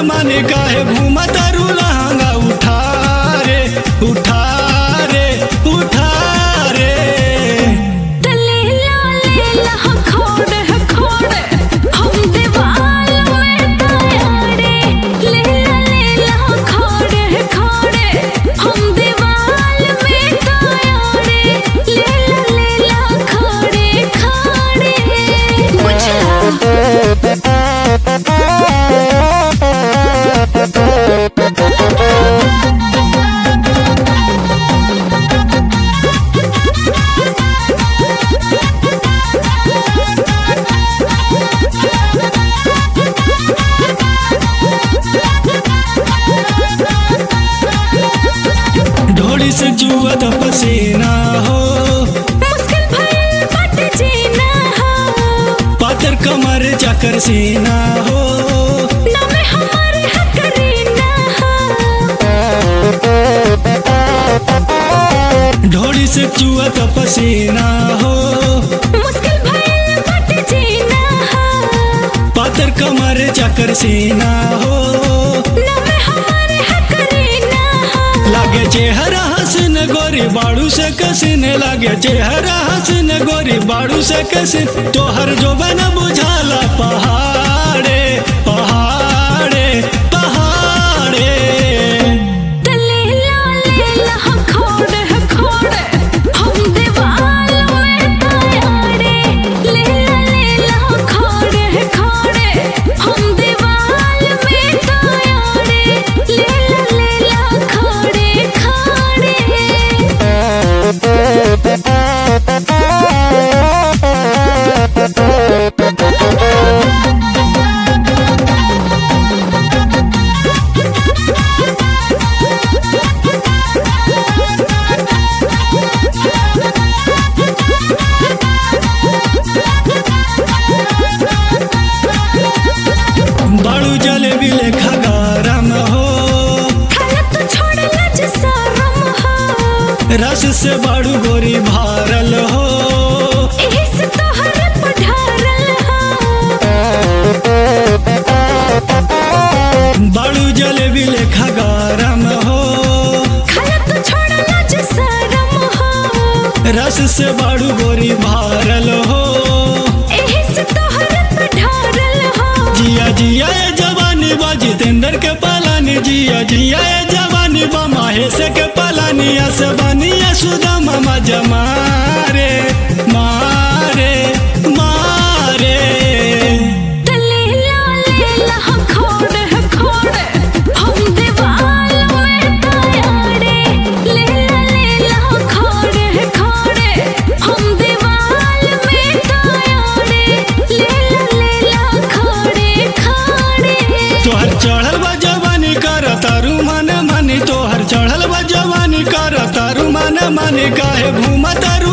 माने काहे घूमा तारू लहंगा उठा रे उठा रे उठा रे तलेला लेला हम खोड़े हम खोड़े हम दीवाल में तायारे लेला लेला हम खोड़े हम खोड़े हम दीवाल में तायारे लेला लेला खोड़े खोड़े बुझला ढोड़ी से जुआ पसीना हो मुश्किल भइल बाटे जीना हो पातर कमर चाकर सीना हो ना में हमारे हक रीना हो ढोड़ी से जुआ पसीना हो मुश्किल भइल बाटे जीना हो पातर कमर चाकर सीना हो ना में हमारे हक रीना हो लागे चेहरा हसन गोरी बाड़ू से कसिन लागे चेहरा हसन गोरी बाड़ू से कसिन तोहर जो बन बुझाला पहाड़े पहाड़े पहाड़े तलेला लेला हम खोड़े हम खोड़े हम दीवाल में तायारे लेला लेला हम खोड़े हम खोड़े हम दीवाल में तायारे लेला लेला खोड़े खोड़े बाड़ू जलेबी लेखा गरम हो खाना तो छोड़ लज शरम हो रस से बाड़ू गोरी भारल हो एही से तोहर पढ़ारल हो बाड़ू जलेबी लेखा गरम हो खाना तो छोड़ लज शरम हो रस से बाड़ू गोरी भारल हो एही से तोहर पढ़ारल हो जिया जिया ये जवानी बा जितेंद्र के पालानी जिया जिया ये जवानी बा महेश के पालानी असबानी सुदा मामा जमारे मारे मारे तलेला लेला हम खोड़े हम खोड़े हम दीवाल में तायारे लेला लेला हम खोड़े हम खोड़े हम दीवाल में तायारे लेला लेला खोड़े खोड़े तोहर चढ़ल बा जवानी कर तारू मन मानी तोहर चढ़ल बा जवानी कर तारू मन मानी काहे घूमा तारू